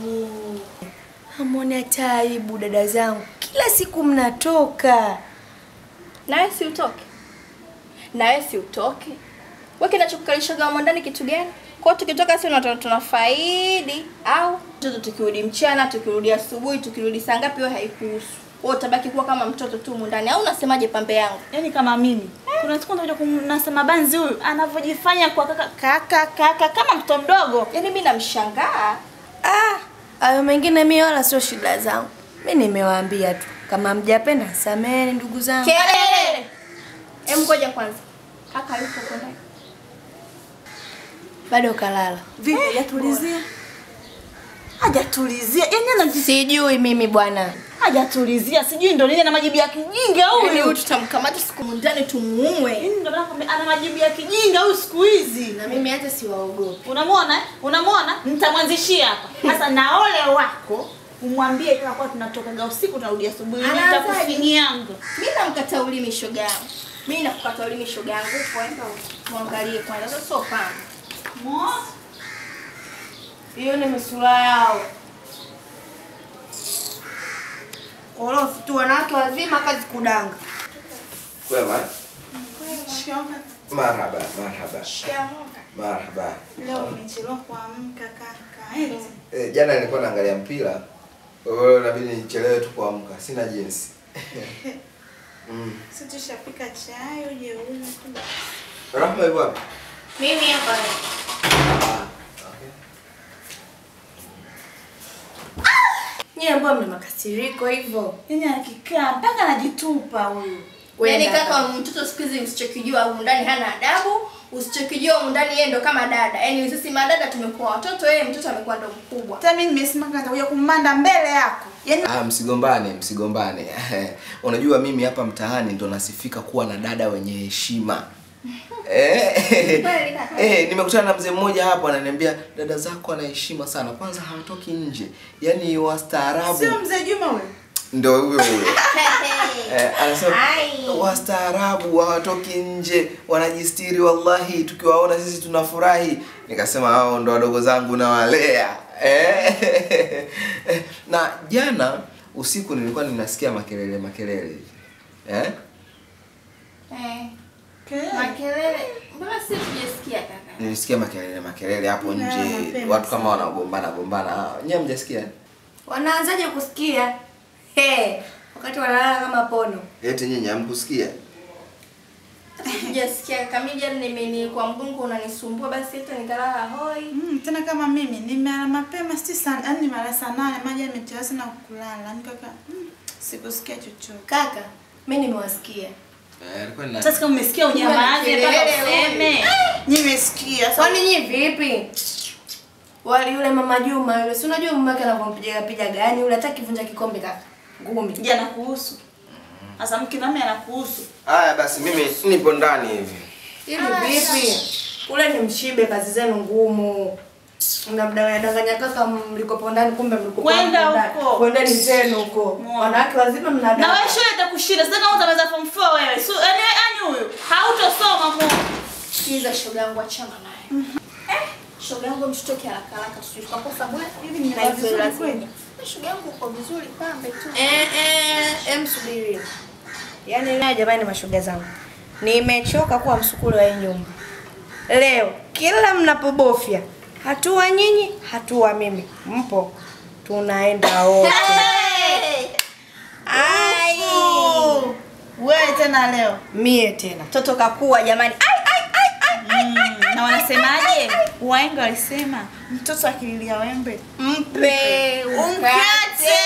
Hamwoni hata aibu dada zangu, kila siku mnatoka. Nawe si utoke, nawe si utoke. Wewe kinachokukalishaga humo ndani kitu gani? Kwa hiyo tukitoka sisi tuna tunafaidi au mtoto tukirudi mchana, tukirudi asubuhi, tukirudi saa ngapi, wewe haikuhusu. Wewe utabaki kuwa kama mtoto tu humu ndani. Au unasemaje pambe yangu? Yaani kama mimi. Kuna siku nitakuja kumnasema banzi huyu anavyojifanya kwa kaka kaka kaka kama mtoto mdogo. Yaani mimi namshangaa. Ah, hayo mengine mimi wala sio shida zangu. Mimi nimewaambia tu kama mjapenda sameheni ndugu zangu. Kelele. Hem, ngoja kwanza. Kaka yupo huko ndani. Bado kalala. Vipi hajatulizia? Hajatulizia. Yaani ana Sijui mimi bwana. hajatulizia. Sijui ndo nini ana majibu ya kijinga huyu. Yaani huyu tutamkamata siku ndani tumuue. Yaani ndo maana nakwambia ana majibu ya kijinga huyu siku hizi. Na mimi hata siwaogopi. Unamwona? eh? Unamwona? Nitamwanzishia hapa. Sasa na ole wako umwambie kama kwa tunatokaga usiku tunarudi asubuhi. Anaanzaje? Nitakufinyianga. Mimi namkata ulimi shoga yangu. Mimi nakukata ulimi shoga yangu. Kwenda muangalie kwanza. Sasa sio pamba. Mo? Hiyo ni misura yao. Korofi tu wanawake wazima kazi kudanga. Kwema? Marhaba, marhaba. Marhaba. Leo umechelewa kuamka kaka. Eti. Eh, jana nilikuwa naangalia mpira. Kwa hiyo inabidi nichelewe tu kuamka. Sina jinsi. mm. Si tushapika chai uje unywe tu. Rahma yuko wapi? Mimi hapa. Ah, okay. Nyie ambao mna makasiriko hivyo. Yaani akikaa mpaka anajitupa huyu. Yaani Wenda. kaka mtoto siku hizi msichokijua humu ndani hana adabu, usichokijua humu ndani yeye ndo kama dada. Yaani sisi madada tumekuwa watoto, yeye mtoto amekuwa ndo mkubwa. Hata mimi nimesimama nitakuja kummanda mbele yako. Yaani Ah, msigombane, msigombane. Unajua mimi hapa mtaani ndo nasifika kuwa na dada wenye heshima. Eh, Kweli kaka. eh, nimekutana na mzee mmoja hapo ananiambia dada zako ana heshima sana. Kwanza hawatoki nje. Yaani wastaarabu. sio mzee Juma huyo. Ndio huyo huyo. Eh, anasema Ai. wastaarabu hawatoki nje, wanajistiri. Wallahi, tukiwaona sisi tunafurahi. Nikasema hao ndo wadogo zangu nawalea. Eh, na jana usiku nilikuwa ninasikia makelele makelele hivi. eh? Eh, makelele. Mbona sisi tujasikia kaka? Nilisikia makelele makelele hapo Na, nje, mapema watu kama wanagombana gombana. Nyewe mjasikia? Wanaanzaje kusikia? He, wakati wanalala kama pono. Eti nyinyi hamkusikia? Sijasikia kaka. Mimi jana nime nilikuwa mgongo unanisumbua basi hata nikalala hoi. Mm, tena kama mimi nimelala mapema si sana, yaani nimelala saa nane maji yamechelewa sana kulala. Yaani kaka, mm, sikusikia chochote. Kaka, mimi nimewasikia. Eh, alikuwa nina Sasa kama umesikia unyamaze mpaka Kelele, useme. Nimesikia. Sasa Kwani nyie vipi? Wali yule mama Juma yule, si unajua mama yake anavyompiga piga gani yule hata kivunja kikombe kaka. Ngumi. jana kuhusu. Sasa mke nami anakuhusu. Haya basi mimi nipo ndani hivi. Hivi vipi? Kule ni mshibe kazi zenu ngumu. Mnamdanganya danganya kaka mlikopo ndani kumbe mlikopo Kwenda ndani. huko. Kwendeni zenu huko. Mwana. Wanawake wazima Na mnadanga. wewe shule itakushinda. Sasa kama utamaliza form 4 wewe. So yaani yaani huyu hautosoma mu. Sikiza shoga yangu achana naye. Eh, shoga yangu mshtoke haraka haraka tusije tukakosa bwana. Hivi ni Na hivyo vizuri lazima. kweli? Na Shoga yangu uko vizuri pambe tu. Eh eh, em subiri. Yaani leo jamani mashoga zangu. Nimechoka kuwa msukulu wa hii nyumba. Leo kila mnapobofya hatua nyinyi, hatua mimi. Mpo. Tunaenda wote. Ai. Wewe tena leo. Mie tena. Mtoto kakua jamani. Ai ai ai ai. Mm, na wanasemaje? Wahenga walisema mtoto akililia wembe Mpe umkate.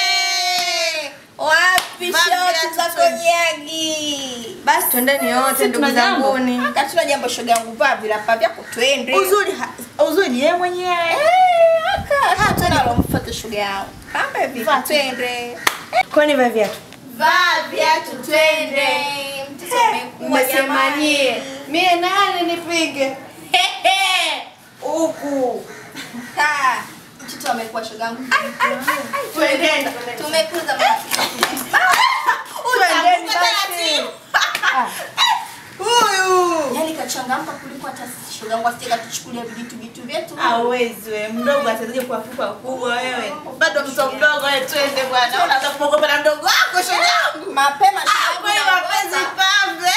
Wapi Vapi shoti viatu za twende. konyagi? Basi twendeni wote Sisi ndugu tuna jambo. zanguni. Hatuna jambo shoga yangu vaa vilapa vyako twende. uzuri ha- uzuri ni yeye mwenyewe. Eh, aka hatuna lomfuate shoga yangu. Pambe vipi Vaa. twende. Kwani vya viatu? Vaa viatu twende. Mtoto amekuwa Mmesema jamani. nyie. Mie nani nipige? Hehe. Huku. Ha. Mtoto amekuwa shoga yangu. Ai ai ai ai. Twendeni. Tumekuza mama. Twendeni Utavuka basi. taratibu. Huyu. Yaani kachangamka kuliko hata sisi shoga yangu asije katuchukulia vijitu vitu vyetu. Hawezi wewe, mdogo atazaje kuwafuka wakubwa wewe? Bado mtoto mdogo wewe, twende bwana. Unaanza kuogopa na mdogo wako shoga yangu. Mapema Ah, kweli mapenzi pambe.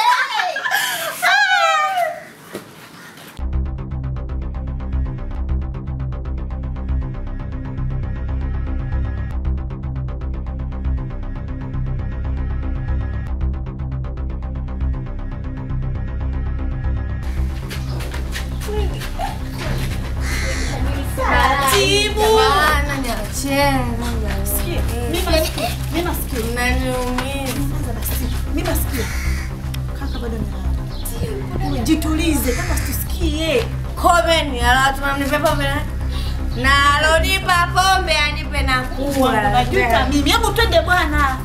Taratibu. Bana niacheni. Mimi masikio. Mimi masikio. Mnaniumiza. Kwanza basi. Mimi masikio. Kaka bado amelala. Jitulize kama usisikie. Komeni, alafu mnipe pombe na na alonipa pombe anipe na kula. Najuta mimi. Hebu twende bwana.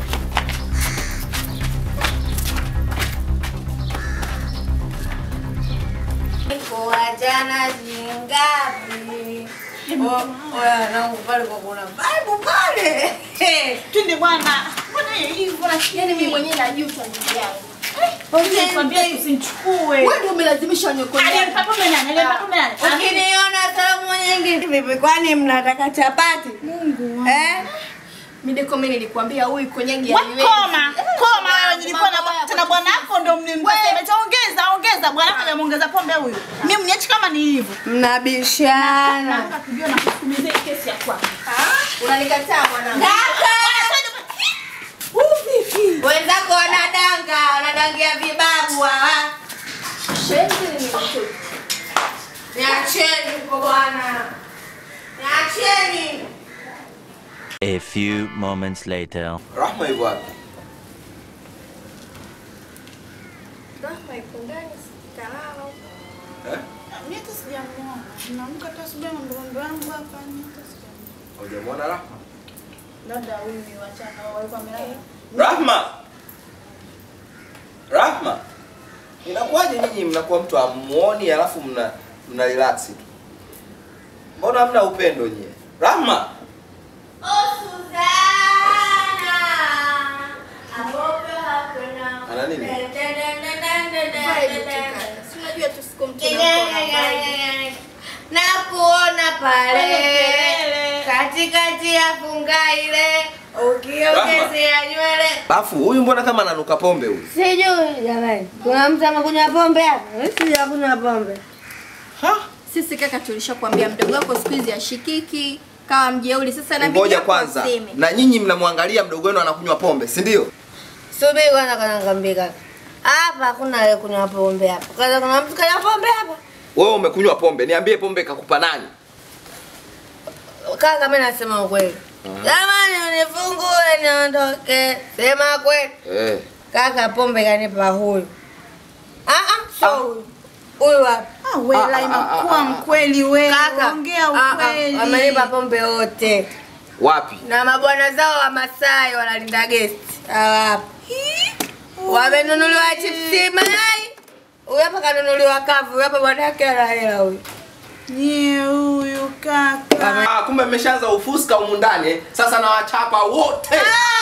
Kuachana jingapi? Oya, nangu pale kwa kuna Bible pale. Twende bwana. Mbona hivyo lakini Yaani mimi mwenyewe najuta ndugu yangu. Nikwambia usimchukue. Wewe ndio umelazimisha niokolee. Aliyempa pombe nani? Aliyempa pombe nani? Ukiniona salamu nyingi vipi? Kwani mnataka chapati? Mungu eh? Mideko mimi nilikwambia huyu konyagi We, Koma, koma wewe nilikuwa na bwa- tena bwana wako ndo mlimsema. Ongeza, ongeza bwana wako hajamuongeza pombe huyu. Mimi mniache kama ni hivyo. Mnabishana. Nataka kujua na kusukumizia hii kesi ya kwako. Unanikataa mwanangu. Wenzako wanadanga, wanadangia vibabu hawa. Shenzi ni mtoto. Niacheni huko bwana. Niacheni. A few moments later. Rahma yuko wapi? Rahma ipo ndani kalala. Eh? Mimi hata sijamuona. Naamka tu asubuhi na mdogo wangu hapa ni hata sijamuona. Hujamwona Rahma? Labda huyu ni wachana walikuwa wamelala. Rahma! Rahma! Inakuwaje nyinyi mnakuwa mtu amuoni alafu mna mna relax tu? Mbona hamna upendo nyie? Rahma! Oh Suzana. Abope hakuna. Ana nini? Si unajua tu siku mtu anakuwa na kuona pale Kelele. katikati ya funga ile ukiongezea nywele Alafu huyu mbona kama ananuka pombe huyu? sijui jamani kuna mtu amekunywa pombe hapa Mimi sijakunywa pombe Ha? Sisi kaka tulishakwambia mdogo wako siku hizi ashikiki kawa mjeuli sasa na Ngoja kwanza. Na nyinyi mnamwangalia mdogo wenu anakunywa pombe, si ndio? subiri kwanza kana ngambia kaka hapa hakuna ale kunywa pombe hapa kwanza kuna mtu kanywa pombe hapa Wewe umekunywa pombe, niambie pombe kakupa nani? kaka mimi nasema ukweli jamani unifungue niondoke sema kweli Eh. Kaka pombe kanipa huyu. Ah ah, sio huyu. Huyu hapa. Ah, wewe Ah, ah, inakuwa ah, ah, mkweli wewe. Kaka. Ongea ah, ah, ukweli. Amenipa pombe wote. Wapi? Na mabwana zao wa Masai wanalinda guest. Hawa hapa. Wamenunuliwa chipsi mayai. Huyu hapa kanunuliwa kavu. Huyu hapa bwana yake ana hela huyu. Nyie huyu kaka. Ah, kumbe mmeshaanza ufuska humu ndani. eh? Sasa nawachapa wote. Ah,